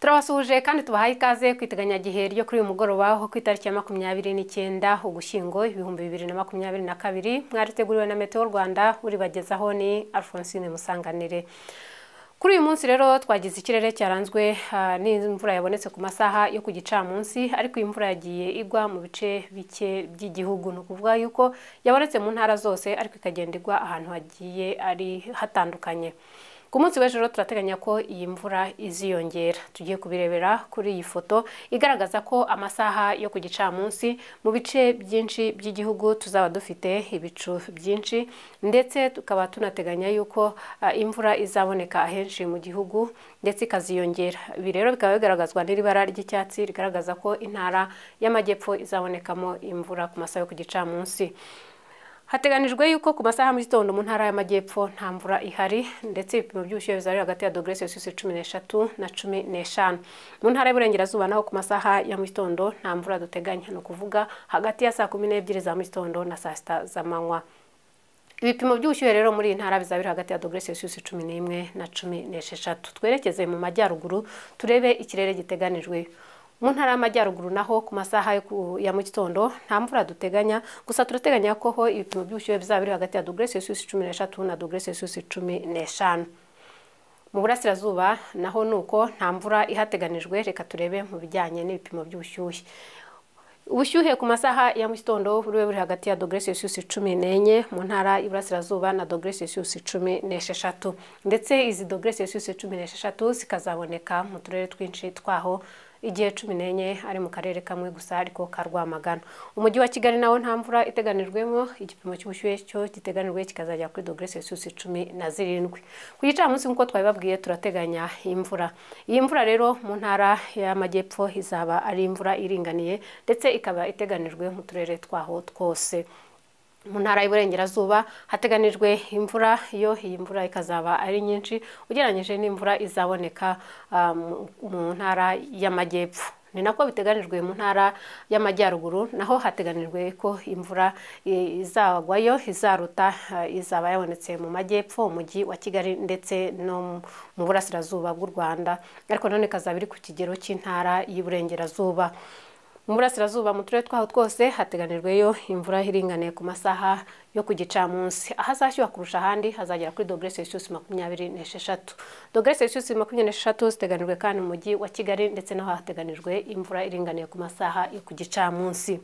turabasuhuje kandi tubahaye ikaze ku iteganyagihe ryo kuri uyu mugoroba ho ku itariki ya makumyabiri n'icyenda ugushyingo ibihumbi bibiri na makumyabiri na kabiri mwariteguriwe na meteo rwanda uribagezaho ni alphonsine musanganire kuri uyu munsi rero twagize ikirere cyaranzwe ah, n'imvura yabonetse ku masaha yo ku gicamunsi ariko iyi mvura yagiye igwa mu bice bike by'igihugu ni ukuvuga yuko yabonetse mu ntara zose ariko ikagenda igwa ahantu hagiye ari hatandukanye ku munsi w'ejo rero turateganya ko iyi mvura iziyongera tugiye kubirebera kuri iyi foto igaragaza ko amasaha yo ku gicamunsi mu bice byinshi by'igihugu tuzaba dufite ibicu byinshi ndetse tukaba tunateganya yuko ah, imvura izaboneka ahenshi mu gihugu ndetse ikaziyongera ibi rero bikaba bigaragazwa n'iri bara ry'icyatsi rigaragaza ko intara y'amajyepfo izabonekamo imvura ku masaha yo ku gicamunsi hateganijwe yuko ku masaha mu gitondo mu ntara y'amajyepfo nta mvura ihari ndetse ibipimo by'ubushyuhe bizari hagati ya dogere celsius cumi n'eshatu na cumi n'eshanu mu ntara y'uburengerazuba naho ku masaha ya mu gitondo nta mvura duteganya ni ukuvuga hagati ya saa kumi n'ebyiri za mu gitondo na saa sita z'amanywa ibipimo by'ubushyuhe rero muri iyi ntara bizaba biri hagati ya dogere celsius cumi n'imwe na cumi n'esheshatu twerekeze mu majyaruguru turebe ikirere giteganijwe mu ntara y'amajyaruguru naho ku masaha yo ku- ya mu gitondo nta mvura duteganya gusa turateganya ko ho ibipimo by'ubushyuhe bizaba biri hagati ya dogere celsius cumi n'eshatu na dogere celsius cumi n'eshanu mu burasirazuba naho ni uko nta mvura ihateganijwe reka turebe mu bijyanye n'ibipimo by'ubushyuhe ubushyuhe ku masaha ya mu gitondo buriwe buri hagati ya dogere celsius cumi n'enye mu ntara y'iburasirazuba na dogere celsius cumi n'esheshatu ndetse izi dogere celsius cumi n'esheshatu zikazaboneka mu turere twinshi twaho igihe cumi n'enye ari mu karere kamwe gusa ariko ka rwamagana umujyi wa kigali nawo nta mvura iteganijwemo igipimo cy'ubushyuhe cyo giteganijwe kikazajya kuri dogere celsius cumi na zirindwi ku gicamunsi nk'uko twabibabwiye turateganya imvura iyi mvura rero mu ntara y'amajyepfo izaba ari imvura iringaniye ndetse ikaba iteganijwe mu turere twaho twose mu ntara y'uburengerazuba hateganijwe imvura yo iyi mvura ikazaba ari nyinshi ugereranyije n'imvura izaboneka ah, mu- mu ntara y'amajyepfo ni nako biteganijwe mu ntara y'amajyaruguru naho hateganijwe ko imvura i- izagwayo izaruta ah, izaba yabonetse mu majyepfo umujyi wa kigali ndetse no mu- mu burasirazuba bw'u rwanda ariko none ikazaba iri ku kigero cy'intara y'iburengerazuba mu burasirazuba mu turere twaho twose hateganijweyo imvura iringaniye ku masaha yo ku gicamunsi ahazashyuha kurusha ahandi hazagera kuri dogere celsius makumyabiri n'esheshatu dogere celsius makumyabiri n'esheshatu ziteganijwe kandi mu mujyi wa kigali ndetse naho hateganijwe imvura iringaniye ku masaha yo ku gicamunsi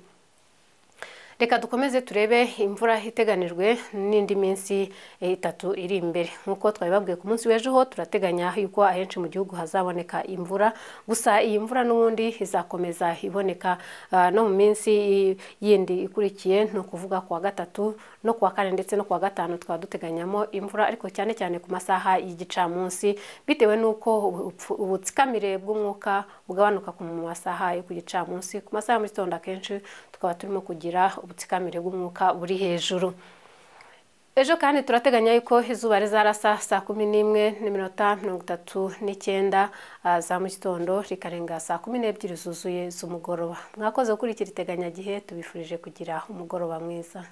reka dukomeze turebe imvura iteganijwe n'indi minsi eh, itatu iri imbere nk'uko twabibabwiye ku munsi w'ejo ho turateganya yuko ahenshi mu gihugu hazaboneka imvura gusa iyi mvura n'ubundi izakomeza iboneka ah, no mu minsi i- yindi ikurikiye ni ukuvuga kuwa gatatu no kuwa kane ndetse no kuwa gatanu tukaba duteganyamo imvura ariko cyane cyane ku masaha y'igicamunsi bitewe n'uko ubupfu- ubutsikamire bw'umwuka bugabanuka ku mu masaha yo ku gicamunsi ku masaha ya mu gitondo akenshi tukaba turimo kugira ubutsikamire bw'umwuka buri hejuru ejo kandi turateganya yuko izuba rizarasa saa kumi n'imwe n'iminota mirongo itatu n'icyenda ah, za mu gitondo rikarenga saa kumi n'ebyiri zuzuye z'umugoroba mwakoze gukurikira iteganyagihe tubifurije kugira umugoroba mwiza